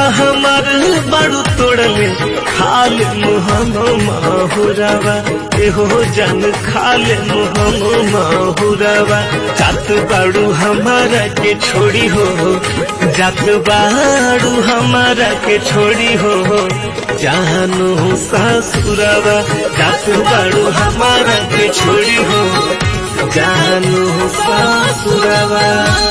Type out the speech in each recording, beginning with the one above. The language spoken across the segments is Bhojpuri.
हमार बड़ू तोड़ले खाल मुहम माहुरावा एहो जन खाल मुहम माहुरावा जात बाड़ू हमारा के छोड़ी हो जात बाड़ू हमारा के छोड़ी हो जानू सासुरावा जात बाड़ू हमारा के छोड़ी हो जानू सासुरावा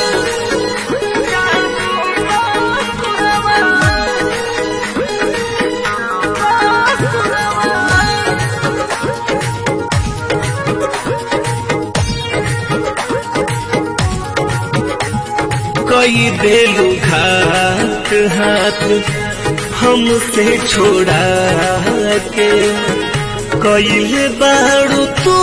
कई देलू घाट हाथ हमसे छोड़ा के कईले बाड़ू तू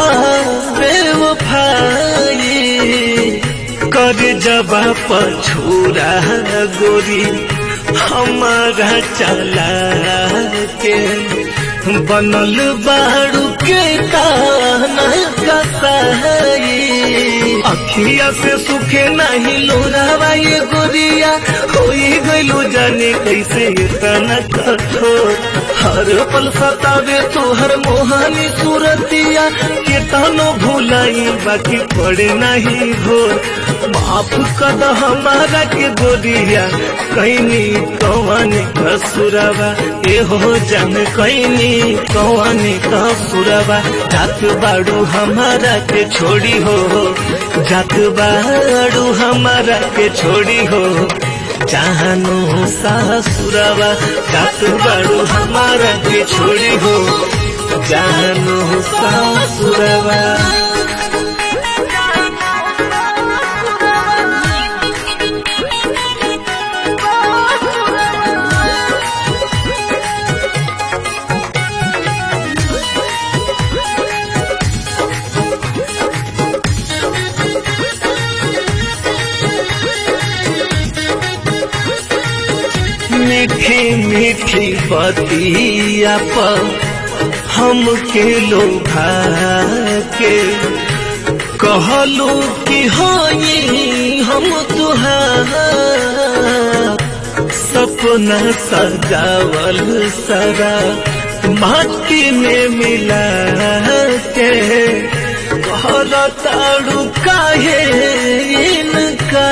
बेवफाई कर जबा पछूरा गोरी हमारा चला के बनल बाड़ू के काना कसाई अखिया से सुखे नहीं लोरावा ये गोरिया होई गइलू जाने कैसे इतना कठोर हर पल सतावे तोहर मोहानी सूरतिया के तनो भूलाई बाकी पड़े नहीं भोर माफ कर हमारा के गोरिया कैनी कौन कसुरवा ए हो जान कैनी कौन कसुरवा जात बाड़ू हमारा के छोड़ी हो जात बाड़ू हमारा के छोड़ी हो जानू सासुरवा जात बाड़ू हमारा के छोड़ी हो जानू सासुरवा मीठी मीठी बतिया पर हमके लोभा के कहलू कि होई हम तुहार सपना सजावल सरा माटी में मिला के कहल ताड़ू काहे इनका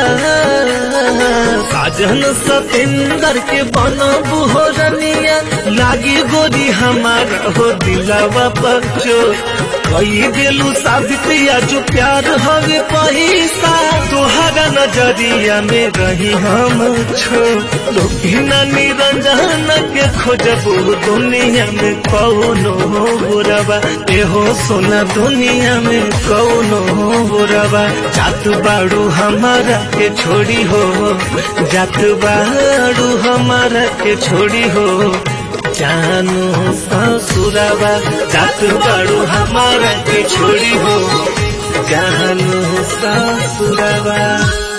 साजन सतेंदर के बनबू हो रनिया लागी गोरी हमारा हो दिलावा बच्चो कई दिलू साबितिया जो प्यार हवे पैसा तोहरा नजरिया में रही हम छो लोभिना निरंजन के खोजबू दुनिया में कौनो बुरवा एहो सोना दुनिया में कौनो बुरवा जात बाड़ू हमारा के छोड़ी हो जात बाड़ू हमारा के छोड़ी हो जानू ससुरावा जात बाड़ू हमारा के छोड़ी हो जानू ससुरावा